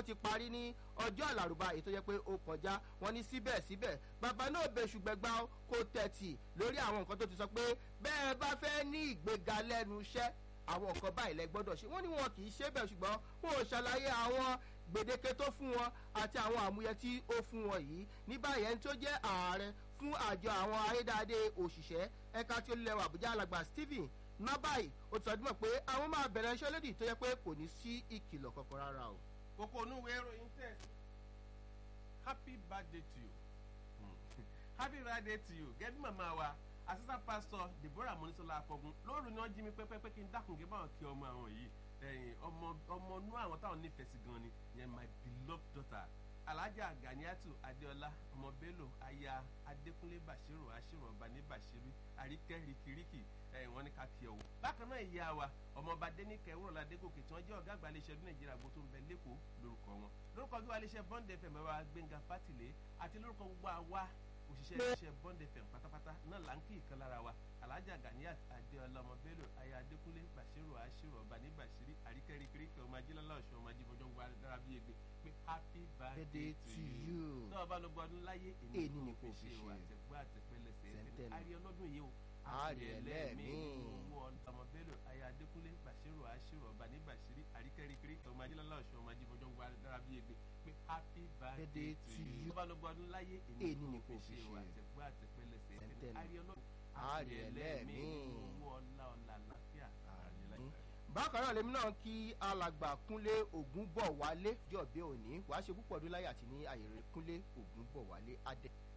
ti parí ní ọjọ́ àlàrúbá èyí tó jẹ́ pé ó kọjá wọn ní síbẹ̀síbẹ̀ bàbá náà bẹ ṣùgbẹ́gbà kó tẹ̀tì lórí àwọn nǹkan tó ti sọ pé bẹ́ẹ̀ bá fẹ́ ní ìgbéga lẹ́nu iṣẹ́ àwọn nǹkan báyìí lẹ gbọ́dọ̀ ṣe wọ́n ní wọn kì í ṣe bẹ́ẹ̀ ṣùgbọ́n wọn ò ṣàlàyé àwọn gbèdéke tó fún wọn àti àwọn àmúyẹ tí ó fún wọn yìí ní báyìí ẹni tó jẹ́ ààrẹ fún àjọ àwọn ayédáadé òṣìṣẹ́ ẹ̀ka tí ó lẹ́wọ̀ àbújá alàgbà stephen nábàyì ó ti sọdúnmọ̀ pé àwọn máa bẹ̀rẹ̀ iṣẹ́ lódì tó yẹ pé kò ní sí ìkìlọ̀ kankan rárá o. kókó onúwe ìròyìn tẹ̀sí happy birthday to you happy birthday to you gẹ́gẹ́ bí màmá wa assistant pastor deborah monisola akọgun lóòrùn ni wọ́n jí mi pẹ́pẹ́pẹ́ kí n dákun kí n báwọn kí ọmọ àwọn yìí ẹ̀yìn ọmọ ọmọ inú àwọn táwọn nífẹ̀ẹ́ sí gan ni yẹn my beloved daughter alhaja ganiatu adeola ọmọ bello aya adekunle bashiru ashiru ọba ní bashiru àríkẹ́ rikiriki ẹ̀yìn wọn ní ká kí ọ wò. bákan náà ìyá wa ọmọọba dénìkẹ́ wúrọ̀lá adégòkè tí wọ́n jẹ́ ọ̀gá àgbà iléeṣẹ́ ọdún nàìjíríà gbogbo tó ń bẹ lẹ́kọ̀ọ́ lórúkọ wọn lórúkọ gbé wa iléeṣẹ́ bond fm ẹ̀wà gbẹ̀ngà fátìlẹ̀ àti lórúkọ gbogbo àwa òṣìṣẹ́ iléeṣẹ́ bond fm pátápátá náà là ń kí ìkan lára wa alhaja ganiat adeola ọmọ bello aya adékúnlé bashiru ashiru ọba ní bashiri àríkẹ́ rikiriki ọmọ ajílọ́lá ọ̀ṣun ọmọ ajífọjọ́ gba dára bí egbe pé happy birthday to you. náà bá lọ gbọ́ ọdún láyé Èyí ni kò fi ṣe. àtẹ̀gbọ́ àtẹ̀pẹ́lẹsẹ̀ Sẹ́ńtẹ́nì. àrí ọlọ́dún yìí o Àrí ẹlẹ́mìí. owó ọmọ bello aya adékúnlé bashiru ashiru ọba ní bashiri àríkẹ́ rikiriki ọmọ ajílọ́lá ọ̀ṣun ọmọ ajífọjọ́ gba dára bí egbe pé happy birthday Birthday to to you. you. náà bá lọ gbọ́ ọdún láyé Èyí ni kò fi ṣe ṣe. àtẹ̀gbọ́ àtẹ̀pẹ́lẹsẹ̀ Sẹ́ńtẹ́nì. àrí ọlọ́dún Àrí ẹlẹ́mìí. owó ọlá ọlá àlàáfíà àrí ẹlẹ́mìí. bákan náà lèmi náà kí alàgbà kúnlé ògún bọ̀ wálé jọ̀bẹ́ òní wàá ṣe púpọ̀ ọdún láyé àti ní àyèrè kúnlé ògún bọ̀ wálé adé